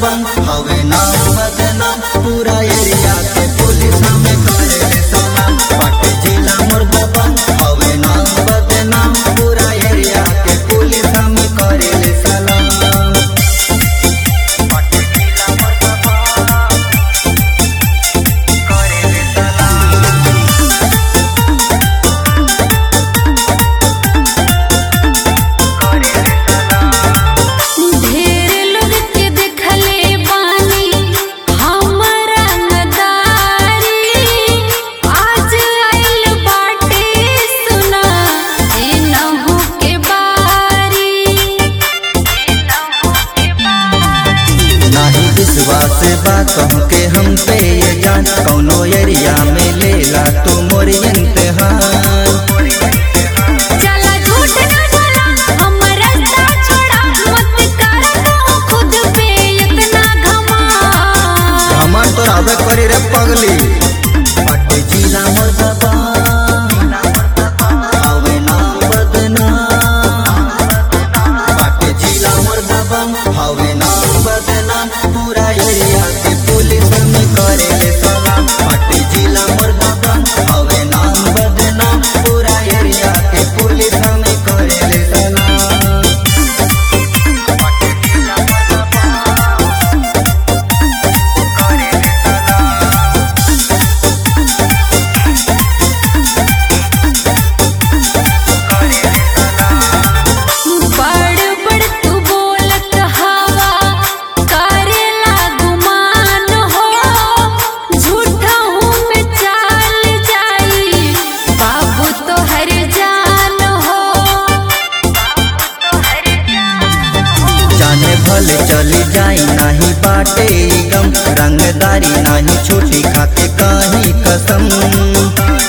दबंग हवे नाम बदनाम पूरा एरिया के पुलिस में करे रे सलाम बाटे जिला मोर दबंग हवे नाम बदनाम पूरा एरिया के पुलिस में करे रे सलाम बाटे जिला मोर दबंग करे रे सलाम ढेर लोग के देखले बानी हमरा नदारी आज आइल बाटे सुना ए नहु के बारी ए नहु के बारी नाही विश्वास बा के हम पे ये जान कौनो एरिया में लेला तू मोर इम्तिहान चला झूठ न बोला हमर रास्ता छोड़ा मत कर तू खुद पे इतना घमा हमन तो रावे करी रे पगली पट्टी जिला मोर दबंग हवे नाम बदनाम पट्टी जिला मोर दबंग हवे नाम बदनाम पूरा एरिया के पुलिस में करे रे सलाम पट्टी जिला मोर दबंग हवे नाम बदनाम पूरा एरिया के पुलिस में करे रे सलाम पट्टी जिला मोर दबंग बड़ बड़ तू बोलत हवा करेला गुमान हो झूठा हूँ मैं चाल जाई बाबू तो हर जान हो जाने भले चली जाई नाही बाटे ई गम रंगदारी नाही छूटी खाके काही कसम